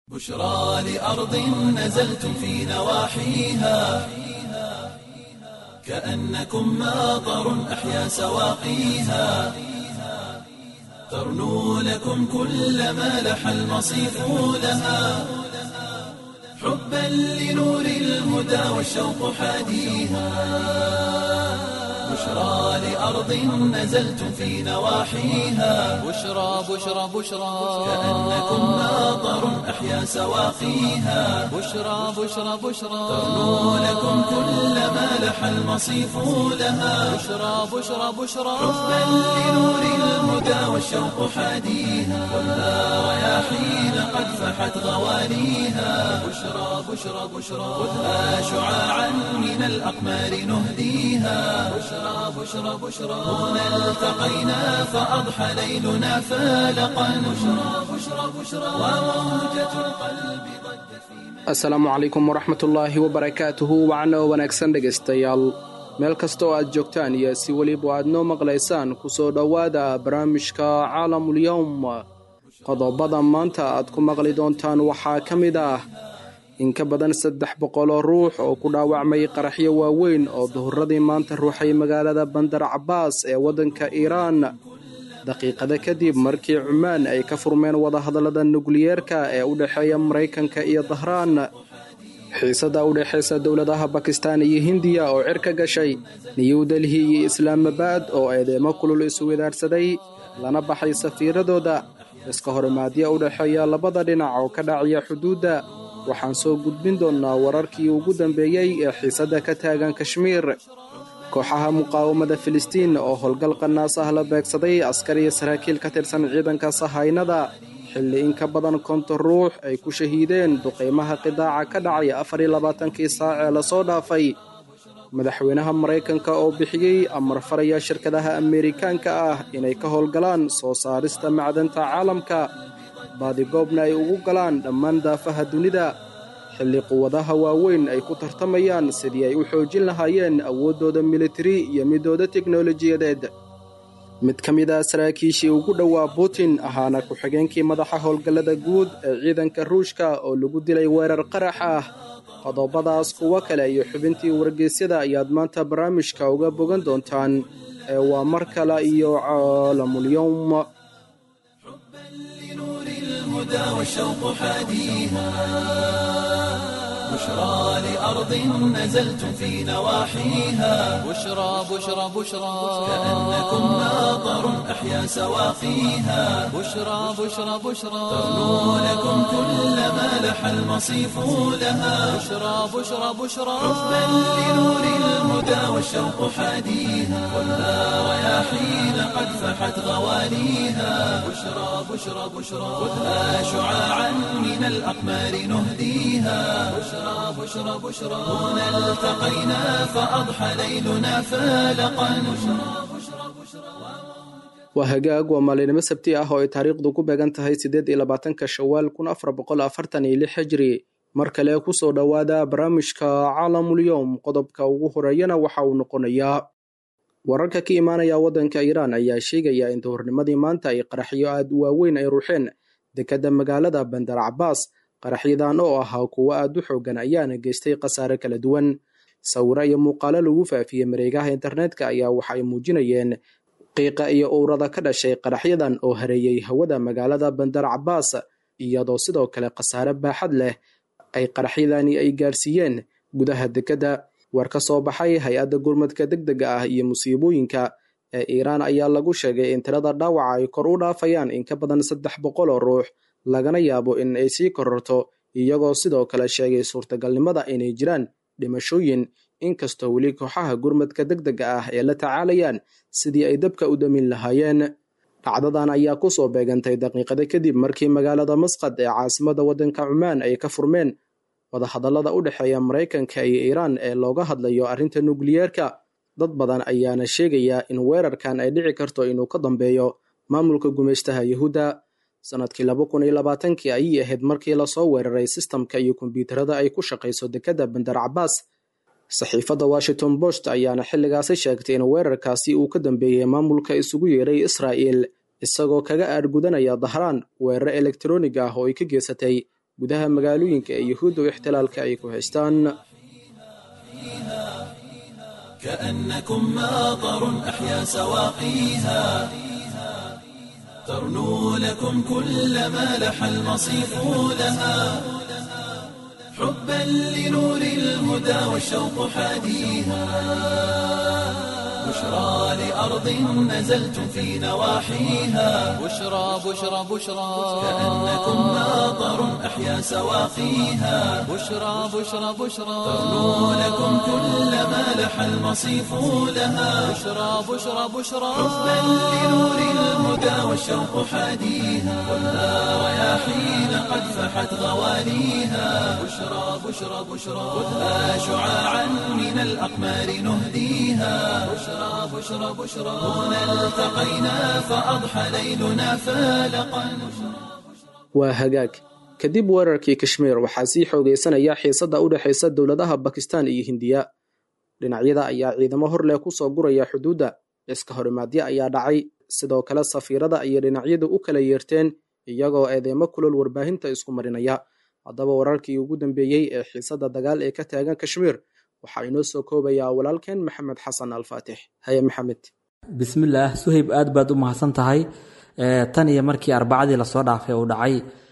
بشرى لأرض نزلتم في نواحيها كأنكم ماطر أحيا سواقيها ترنو لكم كل ما لح المصيف لها حبا لنور الهدى والشوق حاديها بشرى لأرض نزلتم في نواحيها بشرى بشرى بشرى كأنكم ماطر أحيا سواقيها بشرى بشرى بشرى ترنو لكم كل ما لح المصيف لها بشرى بشرى بشرى حبا لنور الهدى والشوق حاديها خذها رياحين قد فحت غوانيها بشرى بشرى بشرى خذها شعاعا من الأقمار نهديها بشرى بشرى بشرى هنا التقينا فأضحى ليلنا فالقا بشرى بشرى بشرى وموجة القلب ضجت في asalaamu calaykum waraxmatullaahi wabarakaatuhu wacana oo wanaagsan dhegaystayaal meel kasta oo aad joogtaan iyo si weliba aad noo maqlaysaan kusoo dhowaada barnaamijka caalamulyowm qodobada maanta aad ku maqli doontaan waxaa ka mid ah in ka badan saddex boqoloo ruux oo ku dhaawacmay qaraxyo waaweyn oo duhuradii maanta ruuxay magaalada bandar cabaas ee waddanka iiraan daqiiqada kadib markii cumaan ay ka furmeen wadahadallada nukliyeerka ee u dhexeeya maraykanka iyo dahraan xiisada u dhexaysa dowladaha bakistan iyo hindiya oo cirka gashay new delhi iyo islaamabad oo eedeemo kulul iswadaarsaday lana baxay safiiradooda iska horimaadyo u dhexeeya labada dhinac oo ka dhacaya xuduudda waxaan soo gudbin doonnaa wararkii ugu dambeeyey ee xiisadda ka taagan kashmiir kooxaha muqaawamada filistiin oo howlgal qanaas ah la beegsaday askar iyo saraakiil ka tirsan ciidanka sahaynada xilli in ka badan konton ruux ay ku shahiideen duqaymaha qidaaca ka dhacay afar iyo labaatankii saac ee lasoo dhaafay madaxweynaha maraykanka oo bixiyey amar faraya shirkadaha ameerikaanka ah inay ka howlgalaan soo saarista macdanta caalamka baadigoobna ay ugu galaan dhammaan daafaha dunida xilli quwadaha waaweyn ay ku tartamayaan sidii ay u xoojin lahaayeen awooddooda militari iyo midooda teknolojiyadeed mid ka mid ah saraakiishii ugu dhowaa putin ahaana ku-xigeenkii madaxa howlgallada guud ee ciidanka ruushka oo lagu dilay weerar qarax ah qodobadaas kuwo kale iyo xubintii wargeysyada ayaad maanta barnaamijka uga bogan doontaan ee waa mar kale iyo caalamulyowm لنور الهدى والشوق حاديها بشرى لأرض نزلتم في نواحيها بشرى بشرى بشرى كأنكم ماطر أحيا سواقيها بشرى بشرى بشرى ترنو لكم كل ما لح المصيف لها بشرى بشرى بشرى حبا لنور الهدى والشوق حاديها خذها رياحين قد فحت غوانيها بشرى بشرى بشرى خذها شعاعا من الأقمار نهديها بشرى بشرى بشرى هنا التقينا فأضحى ليلنا فالقا بشرى بشرى بشرى waa hagaag waa maalinimo sabti ah oo ay taariikhdu ku beegan tahay siddeed iyo labaatanka shawaal kun afar boqol afartan iyo lix hijri mar kale kusoo dhowaada barnaamijka caalamulyowm qodobka ugu horeeyana waxa uu noqonayaa wararka ka imaanaya waddanka iiraan ayaa sheegaya in duhurnimadii maanta ay qaraxyo aad u waaweyn ay ruuxeen dekedda magaalada bandar cabaas qaraxyadan oo ahaa kuwo aad u xoogan ayaana geystay khasaare kala duwan sawiro iyo muuqaalo lagu faafiyey mareegaha internetka ayaa waxa ay muujinayeen qiiqa iyo owrada ka dhashay qaraxyadan oo hareeyey hawada magaalada bandar cabaas iyadoo sidoo kale khasaare baaxad leh ay qaraxyadani ay gaarsiiyeen gudaha dekedda war ka soo baxay hay-adda gurmadka degdega ah iyo musiibooyinka ee iiraan ayaa lagu sheegay in tirada dhaawaca ay kor u dhaafayaan in ka badan saddex boqol oo ruux lagana yaabo in ay sii kororto iyagoo sidoo kale sheegay suurtagalnimada inay jiraan dhimashooyin inkastoo weli kooxaha gurmadka degdega ah ee la tacaalayaan sidii ay dabka u damin lahaayeen dhacdadan ayaa kusoo beegantay daqiiqada kadib markii magaalada masqad ee caasimada waddanka cumaan ay ka furmeen wadahadallada u dhexeeya maraykanka iyo iiraan ee looga hadlayo arrinta nukliyeerka dad badan ayaana sheegaya in weerarkan ay dhici karto inuu ka dambeeyo maamulka gumaystaha yuhuudda sanadkii laba kun iyo labaatankii ayay ahayd markii lasoo weeraray sistamka iyo kombyuutarada ay ku shaqayso dekedda bandar cabaas saxiifadda washington post ayaana xilligaasi sheegtay in weerarkaasi uu ka dambeeyey maamulka isugu yeeray israa'il isagoo kaga aargudanaya dahraan weeraro elektaroonig ah oo ay ka geysatay gudaha magaalooyinka ee yuhuudda u ixtilaalka ay ku haystaan كأنكم ماطر أحيا سواقيها ترنو لكم كل ما لح المصيف لها حبا لنور الهدى والشوق حاديها بشرى لأرض نزلتم في نواحيها بشرى بشرى بشرى كأنكم ماطر أحيا سواقيها بشرى بشرى بشرى ترنو لكم كل ما لح المصيف لها بشرى بشرى بشرى حبا لنور الهدى والشوق حاديها ولا رياحين قد فحت غواليها بشرى بشرى بشرى خذها شعاعا من الأقمار نهديها بشرى بشرى بشرى هنا التقينا فأضحى ليلنا فالقا waa hagaag kadib weerarkii kashmiir waxaa sii xoogeysanaya xiisadda u dhexaysa dowladaha bakistan iyo hindiya dhinacyada ayaa ciidamo hor leh ku soo guraya xuduudda iska horimaadyo ayaa dhacay sidoo kale safiirada ayay dhinacyadu u kala yeerteen iyagoo eedeymo kulol warbaahinta isku marinaya haddaba wararkii ugu dambeeyey ee xiisadda dagaal ee ka taagan kashmiir waxaa inoo soo koobayaa walaalkeen maxamed xasan alfaatix haye maxamed bismillaah suhayb aad baad u mahadsan tahay tan iyo markii arbacadii lasoo dhaafay uu dhacay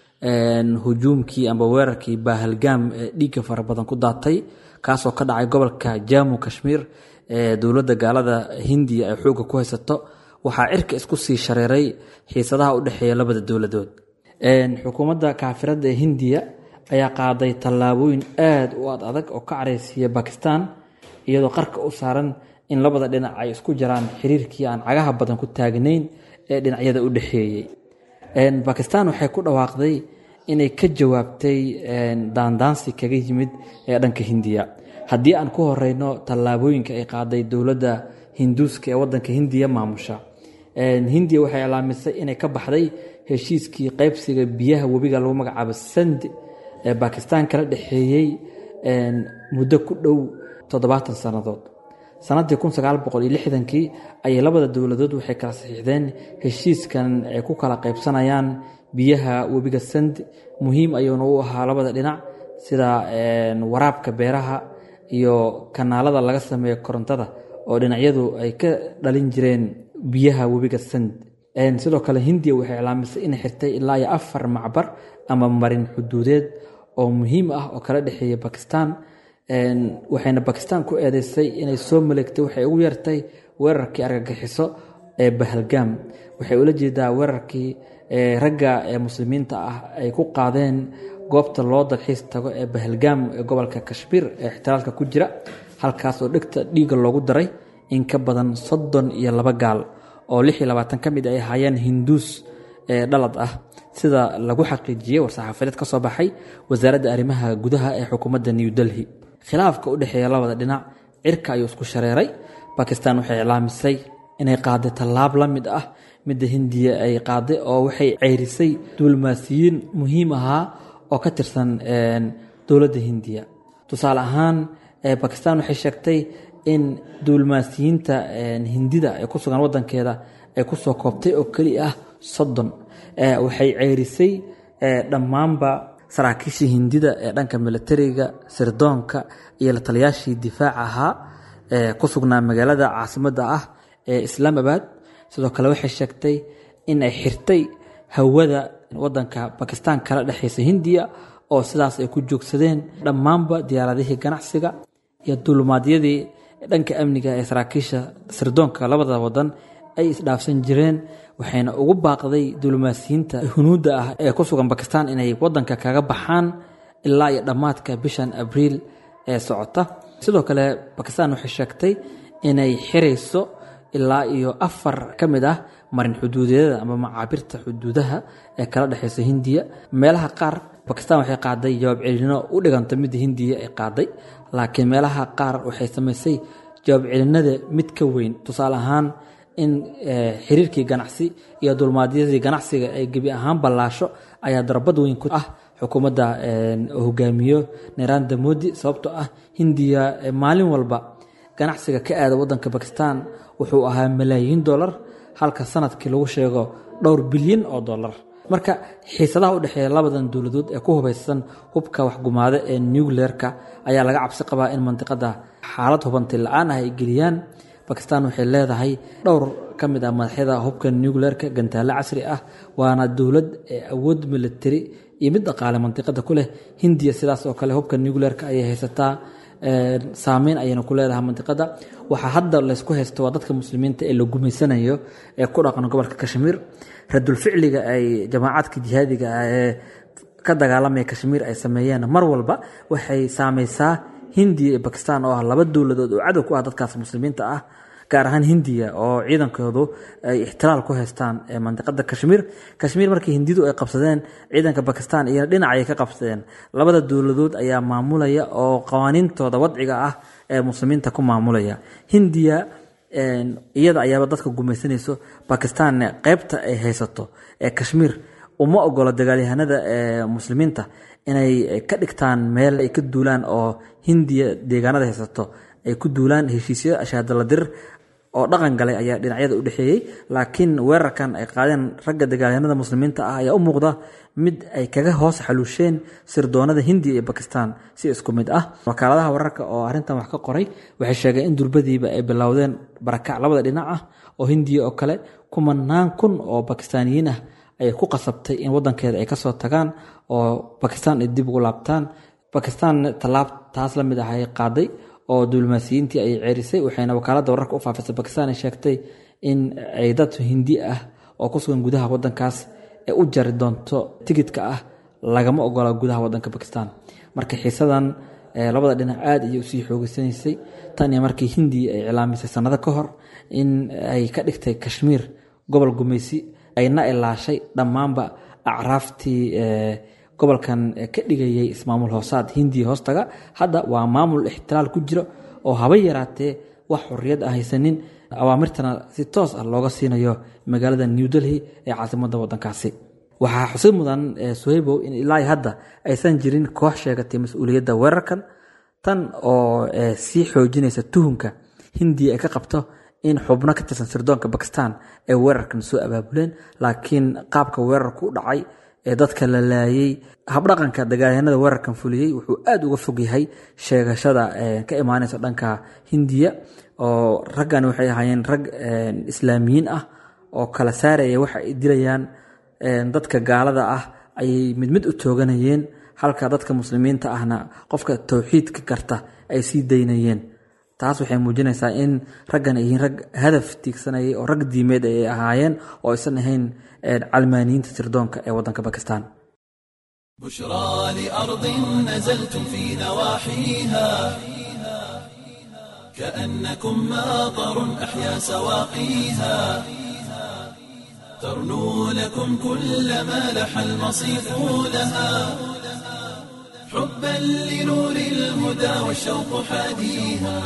hujuumkii amba weerarkii baahalgaam ee dhiigga fara badan ku daatay kaasoo ka dhacay gobolka jamu kashmiir ee dowladda gaalada hindiya ay xoogga ku haysato waxaa cirka isku sii shareeray xiisadaha u dhexeeya labada dowladood xukuumadda kaafirada ee hindiya ayaa qaaday tallaabooyin aad u ad adag oo ka careysiiya bakistan iyadoo qarka u saaran in labada dhinac ay isku jiraan xiriirkii aan cagaha badan ku taagnayn ee dhinacyada u dhexeeyey bakistan waxay ku dhawaaqday inay ka jawaabtay daandaansi kaga yimid ee dhanka hindiya haddii aan ku horeyno tallaabooyinka ay qaaday dowladda hinduuska ee wadanka hindiya maamusha hindiya waxay ilaamisay inay ka baxday heshiiskii qaybsiga biyaha webiga lagu magacaabo sand ee bakistan kala dhexeeyey muddo ku dhow toddobaatan sannadood sanadii kun sagaal boqol iyo lixdankii ayay labada dowladood waxay kala saxiixdeen heshiiskan ay ku kala qaybsanayaan biyaha webiga sand muhiim ayuuna u ahaa labada dhinac sida waraabka beeraha iyo kanaalada laga sameeyo korontada oo dhinacyadu ay ka dhalin jireen biyaha webiga sand sidoo kale hindiya waxay iclaamisay inay xirtay ilaa iyo afar macbar ama marin xuduudeed oo muhiim ah oo kala dhexeeya bakistan waxayna bakistan ku eedeysay inay soo maleegtay waxay ugu yartay weerarkii argagixiso ee bahalgaam waxay ula jeedaa weerarkii ragga ee muslimiinta ah ay ku qaadeen goobta loo dalxiis tago ee bahalgaam ee gobolka kashmiir ee ixtiraalka ku jira halkaas oo dhegta dhiigga loogu daray in ka badan soddon iyo laba gaal oo lix iyo labaatan ka mid ay ahaayeen hinduus ee dhalad ah sida lagu xaqiijiyey war-saxaafadeed ka soo baxay wasaaradda arrimaha gudaha ee xukuumadda new delhi khilaafka u dhexeeya labada dhinac cirka ayuu isku shareeray bakistan waxay iclaamisay inay qaaday tallaab la mid ah midda hindiya ay qaaday oo waxay ceyrisay duulmaasiyiin muhiim ahaa oo ka tirsan dowladda hindiya tusaale ahaan bakistan waxay sheegtay in duulmaasiyiinta hindida ee ku sugan wadankeeda ay kusoo koobtay oo keli ah soddon waxay ceyrisay dhammaanba saraakiishii hindida ee dhanka militariga sirdoonka iyo la taliyaashii difaaca ahaa ee ku sugnaa magaalada caasimadda ah ee islaamabad sidoo kale waxay sheegtay in ay xirtay hawada wadanka bakistan kala dhexeysa hindiya oo sidaas ay ku joogsadeen dhammaanba diyaaradihii ganacsiga iyo duulumaadyadii dhanka amniga ee saraakiisha sirdoonka labada wadan ay isdhaafsan jireen waxayna ugu baaqday duulimaasiyiinta hunuudda ah ee ku sugan bakistan inay wadanka kaga baxaan ilaa iyo dhammaadka bishan abriil ee socota sidoo kale bakistan waxay sheegtay inay xirayso ilaa iyo afar ka mid ah marin xuduudeeda ama macaabirta xuduudaha ee kala dhexeysa hindiya meelaha qaar bakistan waxay qaaday jawaab celino u dhiganta midda hindiya ay qaaday laakiin meelaha qaar waxay samaysay jawaab celinada mid ka weyn tusaale ahaan in xiriirkii ganacsi iyo dulmaadyadii ganacsiga ay gebi ahaan ballaasho ayaa darbad weyn ku ah xukuumadda hogaamiyo naranda modi sababtoo ah hindiya maalin walba ganacsiga ka aada wadanka bakistan wuxuu ahaa malaayiin dollar halka sanadkii lagu sheego dhowr bilyan oo dollar marka xiisadaha u dhexeeya labadan dowladood ee ku hubaysan hubka waxgumaada ee nucleerka ayaa laga cabsi qabaa in mandiqada xaalad hubanti la-aan ah ay geliyaan bakistan waxay leedahay dhowr ka mid ah madaxyada hubka nucleerka gantaale casri ah waana dowlad awood militari iyo mid dhaqaale mandiqada ku leh hindiya sidaas oo kale hubka nucleerka ayay haysataa saameyn ayayna ku leedahay mandiqada waxaa hadda laysku haysto waa dadka muslimiinta ee la gumaysanayo ee ku dhaqan gobolka kashmiir radulficliga ay jamaacadka jihaadiga ah ee ka dagaalamaya kashmiir ay sameeyeen mar walba waxay saameysaa hindiya iyo bakistan oo ah laba dowladood oo cadow ku ah dadkaas muslimiinta ah gaar ahaan hindiya oo ciidankoodu ay ixtiraal ku haystaan mandiqada kashmiir kashmiir markii hindidu ay qabsadeen ciidanka bakistan iyana dhinac ayay ka qabsadeen labada dowladood ayaa maamulaya oo qawaaniintooda wadciga ah ee muslimiinta ku maamulaya hindiya iyada ayaaba dadka gumaysanayso bakistanne qeybta ay haysato ee kashmiir uma ogola dagaalyahanada ee muslimiinta inay ka dhigtaan meel ay ka duulaan oo hindiya deegaanada haysato ay ku duulaan heshiisyo ashaadaladir oo dhaqan galay ayaa dhinacyada u dhexeeyey laakiin weerarkan ay qaadeen ragga dagaalyahanada muslimiinta ah ayaa u muuqda mid ay kaga hoos xaluusheen sirdoonada hindiya iyo bakistan si isku mid ah wakaaladaha wararka oo arrintan wax ka qoray waxay sheegeen in durbadiiba ay bilowdeen barakac labada dhinac ah oo hindiya oo kale kumanaan kun oo bakistaaniyiin ah ayay ku qasabtay in wadankeeda ay kasoo tagaan oo bakistan ay dib ugu laabtaan bakistan tallaab taas la mid ah ay qaaday oo diblomaasiyiintii ay ceerisay waxayna wakaaladda wararka u faafisay bakistan ay sheegtay in ay dad hindi ah oo ku sugan gudaha wadankaas ee u jari doonto tigidka ah lagama ogola gudaha wadanka bakistan marka xiisadan labada dhinac aada ayay usii xoogeysanaysay tan iyo markii hindiya ay cilaamisay sanado ka hor in ay ka dhigtay kashmiir gobol gumaysi ayna ilaashay dhammaanba acraaftii gobolkan ka dhigayay ismaamul hoosaad hindiya hoostaga hadda waa maamul ixtilaal ku jiro oo haba yaraatee wax xorriyad ah haysanin awaamirtana si toos ah looga siinayo magaalada new delhi ee caasimadda wadankaasi waxaa xusid mudan suhaybow in ilaa hadda aysan jirin koox sheegatay mas-uuliyadda weerarkan tan oo sii xoojinaysa tuhunka hindiya ay ka qabto in xubno ka tirsan sirdoonka bakistan ay weerarkan soo abaabuleen laakiin qaabka weerarku u dhacay ee dadka la laayay habdhaqanka dagaalyahanada weerarkan fuliyey wuxuu aada uga fog yahay sheegashada ka imaanaysa dhanka hindiya oo raggani waxay ahaayeen rag islaamiyiin ah oo kala saaraya waxa ay dilayaan dadka gaalada ah ayay mid mid u tooganayeen halka dadka muslimiinta ahna qofka towxiidka karta ay sii daynayeen taas waxay muujinaysaa in raggan ay yihiin rag hadaf tiigsanayay oo rag diimeed ay ahaayeen oo aysan ahayn calmaaniyiinta sirdoonka ee waddanka bakistan بشرى لأرض نزلتم في نواحيها كأنكم ماطر أحيا سواقيها ترنو لكم كل ما لح المصيف لها حبا لنور الهدى والشوق حاديها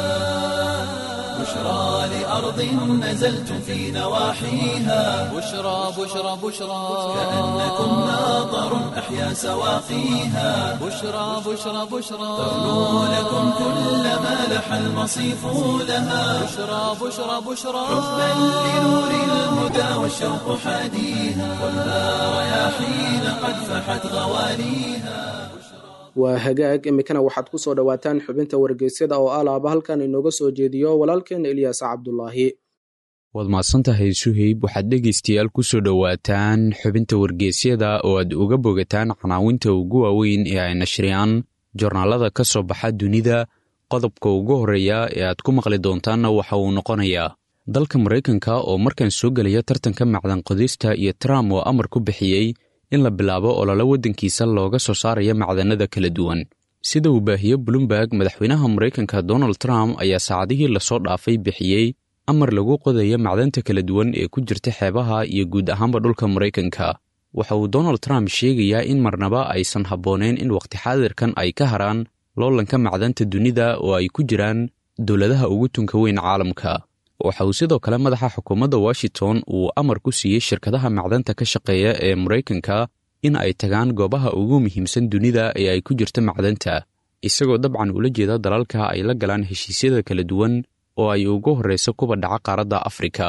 بشرى لأرض نزلتم في نواحيها بشرى بشرى بشرى كأنكم ماطر أحيا سواقيها بشرى بشرى بشرى ترنو لكم كل ما لح المصيف لها بشرى بشرى بشرى حبا لنور الهدى والشوق حاديها والنار رياحين قد فحت غواليها waa hagaag imikana waxaad ku soo dhowaataan xubinta wargeysyada oo alaaba halkan inooga soo jeediyo walaalkeena ilyaas cabdulaahi waad mahadsantahay suheyb waxaad dhegaystayaal ku soo dhowaataan xubinta wargeysyada oo aad uga bogataan canaawinta ugu waaweyn ee ay nashriyaan jornaalada ka soo baxa dunida qodobka ugu horreeya ee aad ku maqli doontaanna waxa uu noqonayaa dalka maraykanka oo markan soo gelaya tartanka macdan qodista iyo trump oo amar ku bixiyey in la bilaabo ololo waddankiisa looga soo saaraya macdanada kala duwan sida uu baahiye bloomberg madaxweynaha maraykanka donald trump ayaa saacadihii lasoo dhaafay bixiyey amar lagu qodaya macdanta kala duwan ee ku jirta xeebaha iyo guud ahaanba dhulka maraykanka waxa uu donald trump sheegayaa in marnaba aysan habboonayn in wakhti xaadirkan ay ka haraan loolanka macdanta dunida oo ay ku jiraan dowladaha ugu tunka weyn caalamka waxa uu sidoo kale madaxa xukuumadda washington uu amar ku siiyey shirkadaha macdanta ka shaqeeya ee maraykanka in ay tagaan goobaha ugu muhiimsan dunida ee ay ku jirta macdanta isagoo dabcan ula jeeda dalalka ay la galaan heshiisyada kala duwan oo ay ugu horrayso kuba dhaca qaaradda afrika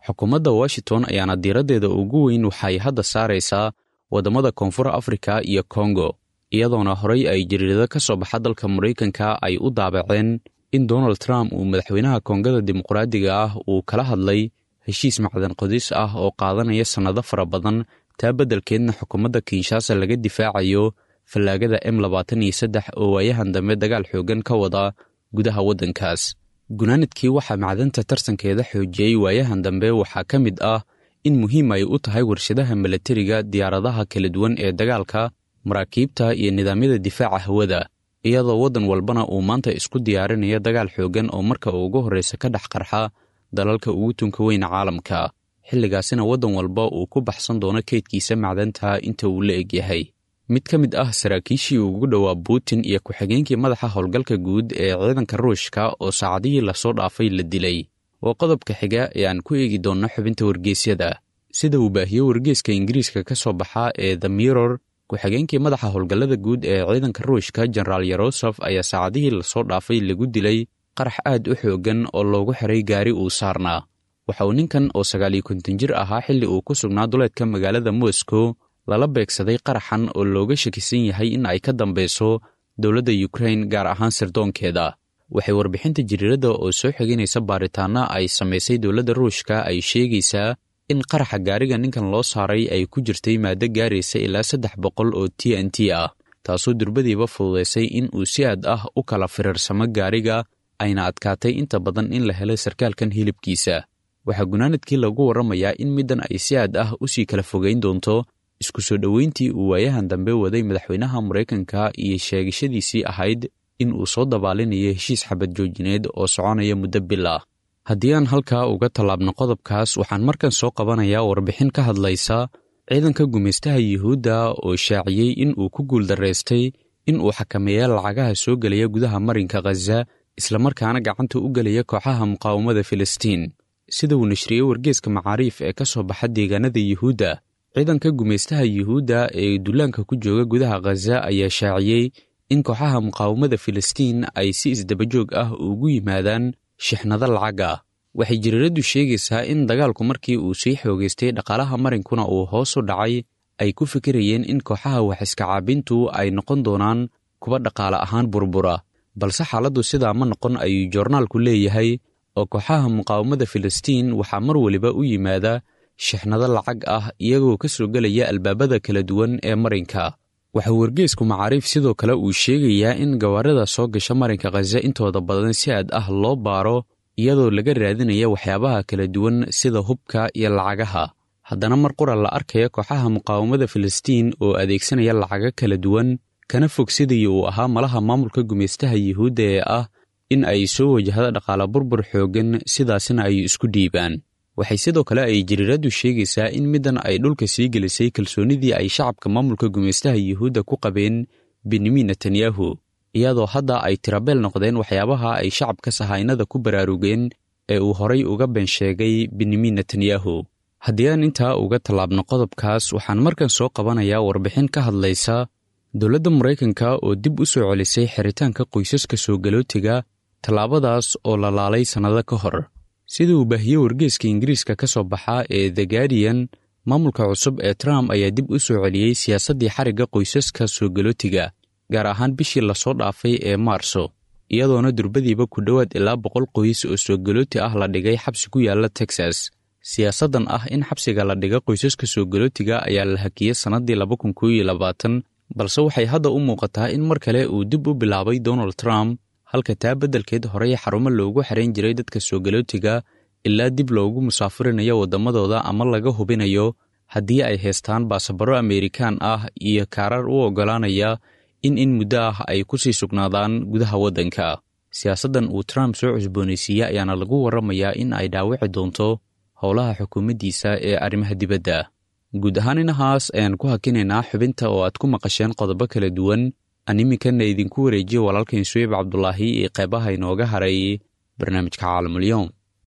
xukuumadda washington ayaana diiraddeeda ugu weyn waxay hadda saaraysaa waddamada koonfur afrika iyo kongo iyadoona horey ay jariirado ka soo baxa dalka maraykanka ay u daabaceen in donald trump uu madaxweynaha koongada dimuqraadiga ah uu kala hadlay heshiis macdan qodis ah oo qaadanaya sannado fara badan taa beddelkeedna xukuumadda kinshaasa laga difaacayo fallaagada m labaatan iyo saddex oo waayahan dambe dagaal xooggan ka wada gudaha waddankaas gunaanadkii waxaa macdanta tartankeeda xoojiyey waayahan dambe waxaa ka mid ah in muhiim ay u tahay warshadaha milatariga diyaaradaha kala duwan ee dagaalka maraakiibta iyo nidaamyada difaaca hawada iyadoo waddan walbana uu maanta isku diyaarinaya dagaal xooggan oo marka ugu horraysa ka dhex qarxa dalalka ugu tunka weyna caalamka xilligaasina waddan walba uu ku baxsan doono keydkiisa macdanta inta uu la egyahay mid ka mid ah saraakiishii ugu dhowaa buutin iyo ku-xigeenkii madaxa howlgalka guud ee ciidanka ruushka oo saacadihii lasoo dhaafay la dilay waa qodobka xiga ee aan ku eegi doonno xubinta wargeysyada sida uu baahiyo wargeeska ingiriiska ka soo baxa ee the mirror ku-xigeenkii madaxa howlgallada guud ee ciidanka ruushka jenaraal yerosof ayaa saacadihii lasoo dhaafay lagu dilay qarax aad u xooggan oo loogu xiray gaari uu saarnaa waxa uu ninkan oo sagaaliyo konton jir ahaa xilli uu ku sugnaa duleedka magaalada moscow lala beegsaday qaraxan oo looga shakisan yahay in ay ka dambeyso dowladda yukrain gaar ahaan sirdoonkeeda waxay warbixinta jiriirada oo soo xiginaysa baaritaana ay samaysay dowladda ruushka ay sheegaysaa in qaraxa gaariga ninkan loo saaray ay ku jirtay maaddo gaaraysa ilaa saddex boqol oo t n t ah taasoo durbadiiba fududaysay in uu si aad ah u kala firiirsamo gaariga ayna adkaatay inta badan in la helay sarkaalkan hilibkiisa waxaa gunaanadkii lagu warramayaa in middan ay si aad ah u sii kala fogayn doonto isku soo dhoweyntii uu waayahan dambe waday madaxweynaha maraykanka iyo sheegashadiisii ahayd in uu soo dabaalinayo heshiis xabad joojineed oo soconaya muddo bil ah haddii aan halkaa uga tallaabno qodobkaas waxaan markan soo qabanayaa warbixin ka hadlaysa ciidanka gumaystaha yuhuudda oo shaaciyey in uu ku guuldaraystay in uu xakameeya lacagaha soo gelaya gudaha marinka khaza islamarkaana gacanta u gelaya kooxaha muqaawamada filistiin sida uu nashriyey wargeeska macaariif ee ka soo baxa deegaanada yuhuudda ciidanka gumaystaha yuhuudda ee dullaanka ku jooga gudaha khaza ayaa shaaciyey in kooxaha muqaawamada filistiin ay si isdabajoog ah ugu yimaadaan shixnado lacag ah waxay jiriiraddu sheegaysaa in dagaalku markii uu sii xoogaystay dhaqaalaha marinkuna uu hoos u dhacay ay ku fikirayeen in kooxaha waxiska caabintu ay noqon doonaan kuwa dhaqaale ahaan burbura balse xaaladdu sidaa ma noqon ayuu joornaalku leeyahay oo kooxaha muqaawamada filistiin waxaa mar weliba u yimaada shixnado lacag ah iyagoo ka soo gelaya albaabada kala duwan ee marinka waxaa wargeesku macaariif sidoo kale uu sheegayaa in gawaarida soo gasha marinka khaza intooda badan si aad ah loo baaro iyadoo laga raadinaya waxyaabaha kala duwan sida hubka iyo lacagaha haddana mar qura la arkaya kooxaha muqaawamada filistiin oo adeegsanaya lacago kala duwan kana fog sidii uu ahaa malaha maamulka gumaystaha yuhuudda ee ah in ay soo wajahda dhaqaale burbur xooggan sidaasina ay isku dhiibaan waxay sidoo kale ay jiriiraddu sheegaysaa in middan ay dhulka sii gelisay kalsoonnidii ay shacabka maamulka gumaystaha yuhuudda ku qabeen benyamin netanyahu iyadoo hadda ay tirabeel noqdeen waxyaabaha ay shacabka sahaynada ku baraarugeen ee uu horay uga been sheegay benyamin netanyahu haddii aan intaa uga tallaabno qodobkaas waxaan markan soo qabanayaa warbixin ka hadlaysa dowladda maraykanka oo dib u soo celisay xiritaanka qoysaska soo galootiga tallaabadaas oo la laalay sannado ka hor sida uu baahiyey wargeeska ingiriiska ka soo baxa ee the guardian maamulka cusub ee trump ayaa dib u soo celiyey siyaasaddii xarigga qoysaska soo galootiga gaar ahaan bishii lasoo dhaafay ee maarso iyadoona durbadiiba ku dhowaad ilaa boqol qoys oo soo galooti ah la dhigay xabsi ku yaalla texas siyaasaddan ah in xabsiga la dhiga qoysaska soo galootiga ayaa la hakiyey sannaddii laba kun koo iyo labaatan balse waxay hadda u muuqataa in mar kale uu dib u bilaabay donald trump halka taa beddelkeed horey xarumo loogu xarayn jiray dadka soo galootiga ilaa dib loogu musaafurinayo waddamadooda ama laga hubinayo haddii ay haystaan baasabaro ameerikaan ah iyo kaarar u oggolaanaya in in muddo ah ay ku sii sugnaadaan gudaha waddanka siyaasaddan uu trump soo cusboonaysiiyey ayaana lagu warramayaa in ay dhaawici doonto howlaha xukuumaddiisa ee arrimaha dibadda guud ahaan inahaas ayaan ku hakinaynaa xubinta oo aad ku maqasheen qodobo kala duwan aan iminkana idinku wareejiyo walaalkain suweyb cabdulaahi ee qeybaha inooga haray barnaamijka caalamulyoom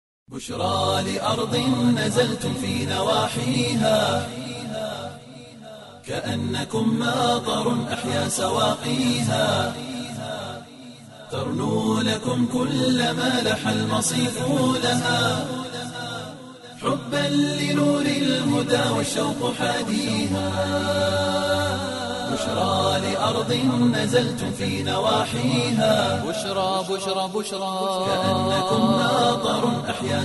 بشرى لأرض نزلتم في نواحيها كأنكم ماطر أحيا سواقيها ترنو لكم كل ما لح المصيف لها حبا لنور الهدى والشوق حاديها بشرى لأرض نزلت في نواحيها بشرى بشرى بشرى كأنكم ناظر أحيا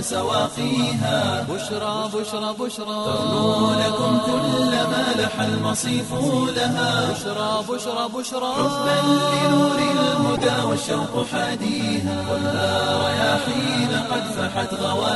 سواقيها بشرى بشرى بشرى تغنو لكم كل ما لح المصيف لها بشرى بشرى بشرى حبا لنور الهدى والشوق حاديها خذها رياحين قد فحت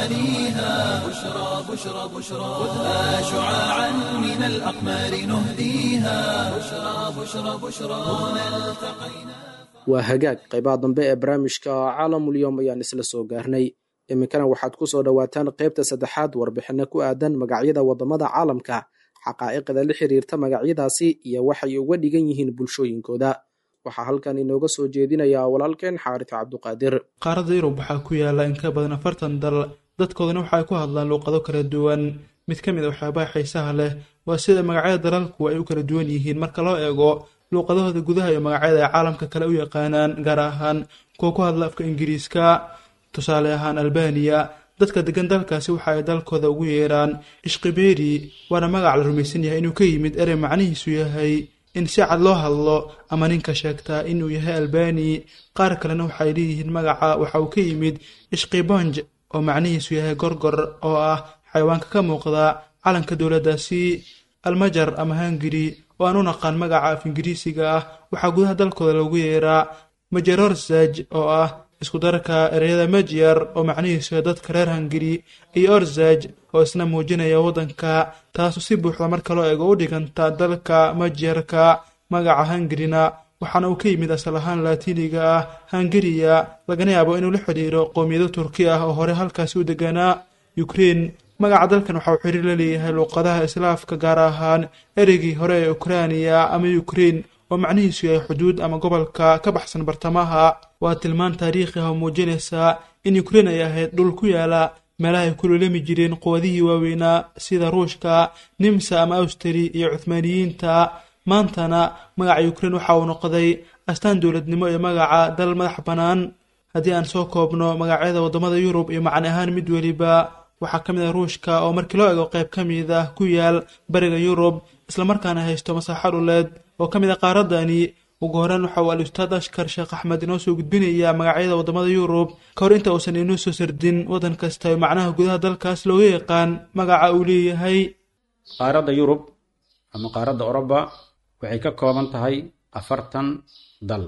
غواليها بشرى بشرى بشرى خذها شعاعا من الأقمار نهديها بشرى بشرى بشرى هنا التقينا waa hagaag qaybaha dambe ee barnaamijka caalamulyoom ayaan isla soo gaarnay iminkana waxaad ku soo dhowaataan qaybta saddexaad warbixinno ku aadan magacyada waddamada caalamka xaqaa'iqda la xiriirta magacyadaasi iyo waxay uga dhigan yihiin bulshooyinkooda waxaa halkan inooga soo jeedinayaa walaalkeen xaaris cabduqaadir qaaradda yurub waxaa ku yaala in ka badan afartan dal dadkoodana waxaay ku hadlaan luuqado kala duwan mid ka mid a waxyaabaha xiisaha leh waa sida magacyada dalalku ay u kala duwan yihiin marka loo eego luuqadahooda gudaha iyo magacyada ay caalamka kale u yaqaanaan gaar ahaan kuwa ku hadla afka ingiriiska tusaale ahaan albaniya dadka degan dalkaasi waxa ay dalkooda ugu yeeraan ishqiberi waana magac la rumaysan yahay inuu ka yimid erey macnihiisu yahay in si cad loo hadlo ama ninka sheegtaa inuu yahay albani qaar kalena waxay leeyihiin magaca waxa uu ka yimid ishqibonj oo macnihiisu yahay gorgor oo ah xayawaanka ka muuqda calanka dowladdaasi almajar ama hangari oo aan u naqaan magaca af ingiriisiga ah waxaa gudaha dalkooda loogu yeeraa majerorsaj oo ah isku darka ereyada majyar oo macnihiisu yahay dadka reer hangari iyo orzaj oo isna muujinaya waddanka taasu si buuxda marka loo eego u dhiganta dalka majyarka magaca hangarina waxaana uu ka yimid asal ahaan laatiiniga ah hangariya lagana yaabo inuu la xidhiiro qowmiyado turki ah oo hore halkaasi u deganaa ukrein magaca dalkan waxa uu xiriir la leeyahay luuqadaha islaafka gaar ahaan ereygii hore ee ukrainiya ama ukrein oo macnihiisu yahay xuduud ama gobolka ka baxsan bartamaha waa tilmaan taariikhi ah oo muujinaysa in ukrein ay ahayd dhul ku yaala meelaha ay ku lulami jireen quwadihii waaweynaa sida ruushka nimsa ama awstari iyo cuhmaaniyiinta maantana magaca ukrein waxa uu noqday astaan dowladnimo iyo magaca dal madax bannaan haddii aan soo koobno magacyada waddamada yurub iyo macni ahaan mid weliba waxaa ka mid ah ruushka oo markii loo ego qayb ka mid ah ku yaal bariga yurub islamarkaana haysto masaaxo dhuleed oo ka mid ah qaaradani ugu horeen waxa uu al-ustaad ashkar sheekh axmed inoo soo gudbinayaa magacyada waddamada yurub ka hor inta uusan inoo soo sardin waddan kasta oo macnaha gudaha dalkaas looga yaqaan magaca uu leeyahay qaaradda yurub ama qaaradda oroba waxay ka kooban tahay afartan dal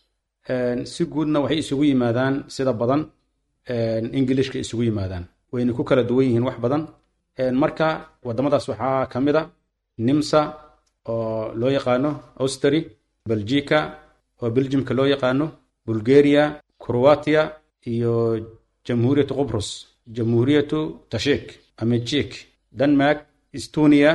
si guudna waxay isugu yimaadaan sida badan ingilishka isugu yimaadaan wayna ku kala duwan yihiin wax badan marka wadamadaas waxaa ka mid a nimsa oo loo yaqaano austri belgica oo beljimka loo yaqaano bulgaria croatia iyo jamhuuriyatu qubrus jamhuuriyatu tashik ama jik denmark estonia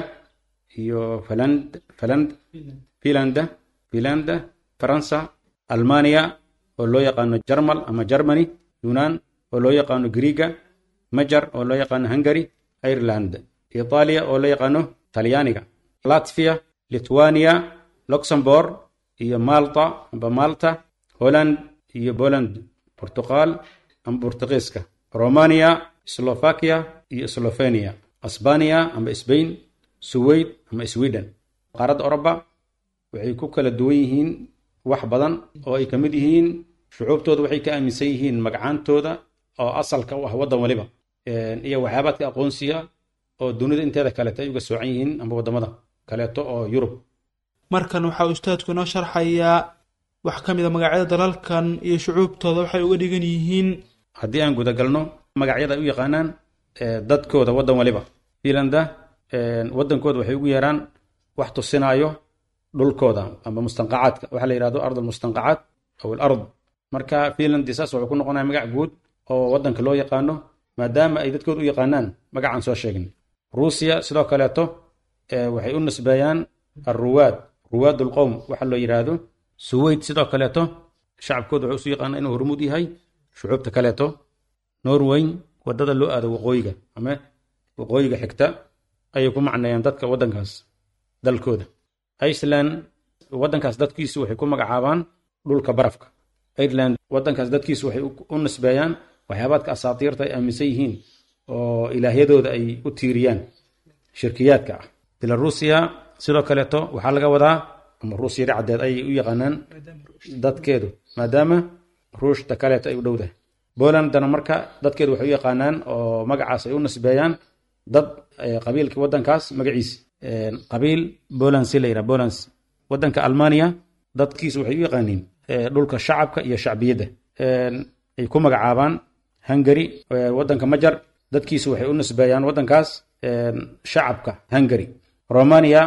iyo faland faland finlanda finlanda faransa almania oo loo yaqaano jarmal ama germany yunan oo loo yaqaano griiga majar oo loo yaqaano hungary ireland itaaliya oo loo yaqaano talyaaniga latvia lithuania luxembourg iyo malta amba malta holland iyo poland portugal ama bortugiiska romania slovakia iyo slovenia asbania amba sbain suweyd ama sweden qaaradda oroba waxay ku kala duwan yihiin wax badan oo ay ka mid yihiin shucuubtooda waxay ka aaminsan yihiin magacaantooda oo asalka u ah waddan waliba iyo waxyaabaadka aqoonsiga oo dunida inteeda kaleeto ay uga soocan yihiin amba waddamada kaleeto oo yurub markan waxaa ustaadku inoo sharxayaa wax ka mid a magacyada dalalkan iyo shucuubtooda waxay uga dhigan yihiin haddii aan gudagalno magacyada ay u yaqaanaan dadkooda waddan waliba finlanda waddankooda waxay ugu yeeraan wax tusinaayo dhulkooda amba mustanqacaadka waxaa la yidhahdo ard almustanqacaat aw alard marka finlandi saas wuxuu ku noqonaya magac guud oo waddanka loo yaqaano maadaama ay dadkooda u yaqaanaan magacaan soo sheegin ruusiya sidoo kaleeto waxay u nisbeeyaan alruwaad ruwaad ulqowm waxa loo yidhaahdo suweyd sidoo kaleeto shacabkooda wuxuu isu yaqaana inuu hormuud yahay shucuubta kaleeto norway wadada loo aado waqooyiga ama waqooyiga xigta ayay ku macneeyaan dadka waddankaas dalkooda iceland waddankaas dadkiisu waxay ku magacaabaan dhulka barafka ireland waddankaas dadkiisu waxay u nisbeeyaan waxyaabaadka asaatiirta ay aaminsan yihiin oo ilaahyadooda ay u tiiriyaan shirkiyaadka ah belarusiya sidoo kaleeto waxaa laga wadaa ama ruusyada caddeed ayay u yaqaanaan dadkeedu maadaama ruushta kaleeto ay u dhowdahay bolandana marka dadkeedu waxay u yaqaanaan oo magacaas ay u nisbeeyaan dad qabiilkii wadankaas magaciisa qabiil bolands la yidhaha bolands wadanka almania dadkiisu waxay u yaqaaniin dhulka shacabka iyo shacbiyadda ay ku magacaabaan hungary wadanka majar dadkiisu waxay u nisbeeyaan wadankaas shacabka hungary romania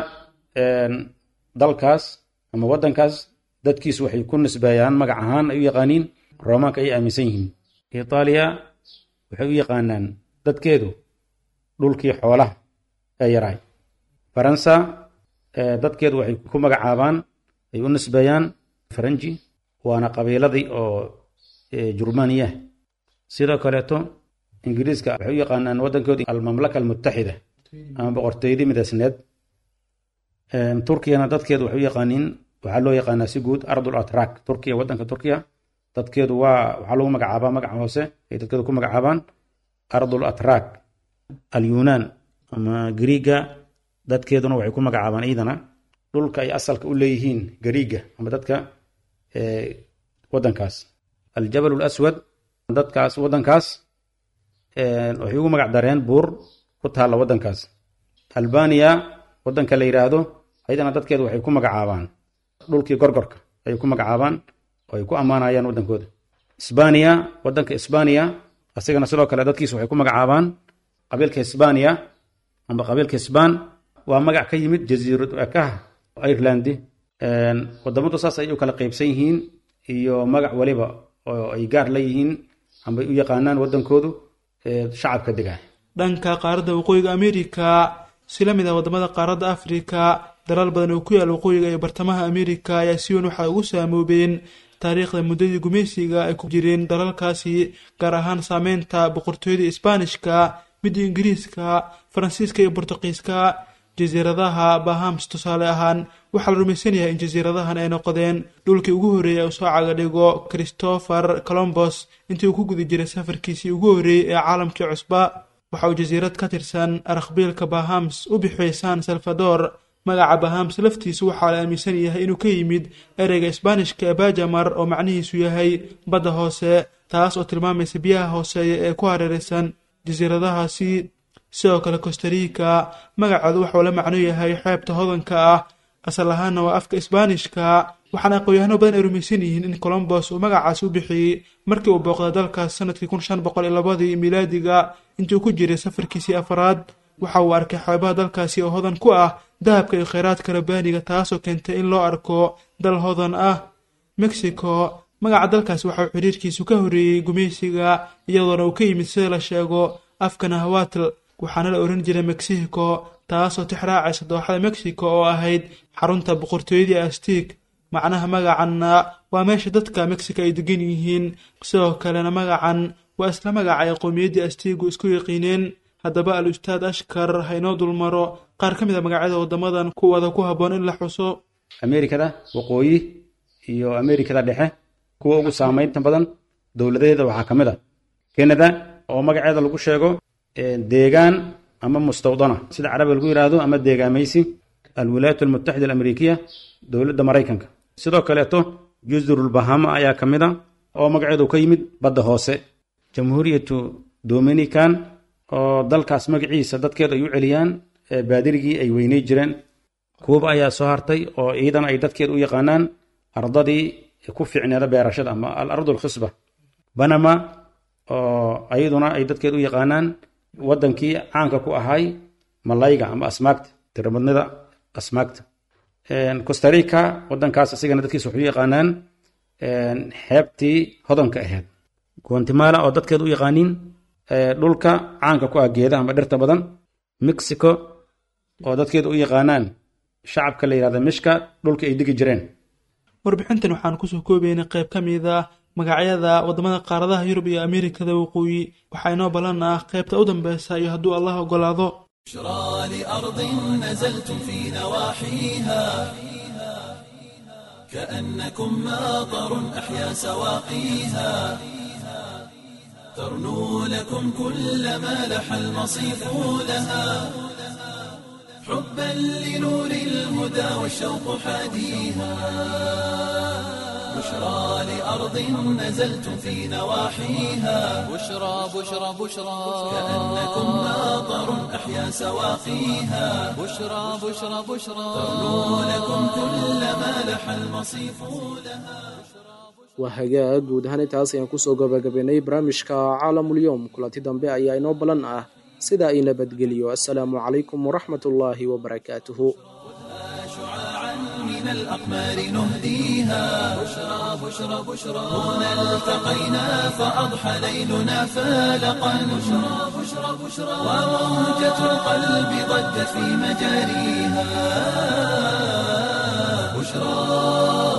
dalkaas ama wadankaas dadkiisu waxay ku nisbeeyaan magac ahaan ay u yaqaaniin romaanka ay aaminsan yihiin itaaliya waxay u yaqaanaan dadkeedu dhulkii xoolaha ee yaraay faransa dadkeedu waxay ku magacaabaan ay u nisbeeyaan faranji waana qabiiladii oo jurmaniya sidoo kaleeto ingiriiska waxay u yaqaanaan waddankooda almamlaka almutaxida ama boqortooyadii midaysneed turkiyana dadkeedu waxay u yaqaaniin waxaa loo yaqaanaa si guud ardul atrak turkiya waddanka turkiya dadkeedu waa waxaa lagu magacaabaa magaca hoose ay dadkeedu ku magacaabaan ardul atrak alyunaan ama griiga dadkeeduna waxay ku magacaabaan iidana dhulka ay asalka u leeyihiin gariiga ama dadka wadankaas aljabal laswad dadkaas wadankaas waxay ugu magac dareen buur ku taalla wadankaas albaniya wadanka la yidhaahdo ayadana dadkeedu waxay ku magacaabaan dhulkii gorgorka ayay ku magacaabaan oo ay ku ammaanayaan wadankooda isbaniya wadanka isbaniya asigana sidoo kale dadkiisu waxay ku magacaabaan qabiilka hisbaniya amba qabiilka hisbaan waa magac ka yimid jasiirad ekaha ireland wadamadu saas ay u kala qeybsan yihiin iyo magac waliba oo ay gaar la yihiin ambay u yaqaanaan wadankoodu shacabka degaa dhanka qaaradda waqooyiga amerika si la mid ah wadamada qaaradda afrika dalal badan oo ku yaal waqooyiga iyo bartamaha amerika ayaa si weyn waxay ugu saamoobeen taariikhda muddadii gumaysiga ay ku jireen dalalkaasi gaar ahaan saameynta boqortooyadii isbaanishka midda ingiriiska faransiiska iyo bortuqiiska jasiiradaha bahams tusaale ahaan waxaa la rumaysan yahay in jasiiradahan ay noqdeen dhulkii ugu horreeyay uu soo caga dhigo christopher colombos intii uu ku guda jiray safarkiisii ugu horreeyey ee caalamkii cusba waxa uu jasiirad ka tirsan arakbiilka bahams u bixiyey san salvador magaca bahams laftiisu waxaa la aaminsan yahay inuu ka yimid ereyga isbaanishka ee bajamar oo macnihiisu yahay badda hoose taas oo tilmaamaysa biyaha hooseeya ee ku hareeraysan jasiiradahaasi sidoo kale costarica magacooda waxauu la macno yahay xeebta hodanka ah asal ahaanna waa afka isbaanishka waxaana aqoon-yahano badan ay rumaysan yihiin in colombos uu magacaas u bixiyey markii uu booqday dalkaas sanadkii kun shan boqol iyo labadii milaadiga intii uu ku jiray safarkiisii afaraad waxa uu arkay xeebaha dalkaasi oo hodan ku ah dahabka iyo kheyraadka rabaaniga taasoo keentay in loo arko dal hodan ah mexico magaca dalkaasi waxa uu xiriirkiisu ka horreeyey gumaysiga iyadoona uu ka yimid sida la sheego afka nahawatl waxaana la ohan jiray mexico taasoo tixraacaysa dooxada mexico oo ahayd xarunta boqortooyadii astig macnaha magacanna waa meesha dadka mexico ay degan yihiin sidoo kalena magacan waa isla magaca ay qowmiyaddii astigu isku yaqiineen haddaba al ustaad ashkar ha inoo dulmaro qaar ka mid a magacyada waddamadan kuwada ku habboon in la xuso amerikada waqooyi iyo amerikada dhexe kuwa ugu saameynta badan dowladaheeda waxaa ka mid a canada oo magaceeda lagu sheego deegaan ama mustawdana sida carabiga lagu yidhaahdo ama deegaamaysi alwilaayat almutaxida alamerikiya dowladda maraykanka sidoo kaleeto jusrulbahama ayaa ka mid a oo magaceedu ka yimid badda hoose jamhuuriyatu dominican oo dalkaas magaciisa dadkeedu ay u celiyaan baadirigii ay weynay jireen kuuba ayaa soo hartay oo ciidan ay dadkeedu u yaqaanaan ardadii ku fiicneeda beerashada ama al ardu alkhisba banama oo ayaduna ay dadkeedu u yaqaanaan waddankii caanka ku ahay malayga ama asmaagta tiramadnida asmaagta costarica waddankaas asigana dadkiisa waxay u yaqaanaan xeebtii hodanka ahayd guatemala oo dadkeedu u yaqaaniin dhulka caanka ku ah geedaha ama dhirta badan mexico oo dadkeedu u yaqaanaan shacabka la yidhahda mishka dhulka ay degi jireen warbixintan waxaan kusoo koobaynay qayb ka mid ah magacyada waddamada qaaradaha yurub iyo ameerikada waqooyi waxaa inoo ballan ah qaybta u dambeysa iyo hadduu allah ogolaado بشرى لأرض نزلتم في نواحيها كأنكم ماطر أحيا سواقيها ترنو لكم كل ما لح المصيف لها حبا لنور الهدى والشوق حاديها بشرى لأرض نزلتم في نواحيها بشرى بشرى بشرى كأنكم ماطر أحيا سواقيها بشرى بشرى بشرى ترنو لكم كل ما لح المصيف لها waa hagaag guud ahaan intaas ayaan kusoo gabagabaynay barnaamijka caalamulyoom kulanti dambe ayaa inoo ballan ah sidaa i nabadgeliyo assalaamu calaykum waraxmat ullaahi wabarakaatuhu شعاعا من الأقمار نهديها بشرى بشرى بشرى هنا التقينا فأضحى ليلنا فالقا بشرى بشرى بشرى وموجة القلب ضجت في مجاريها بشرى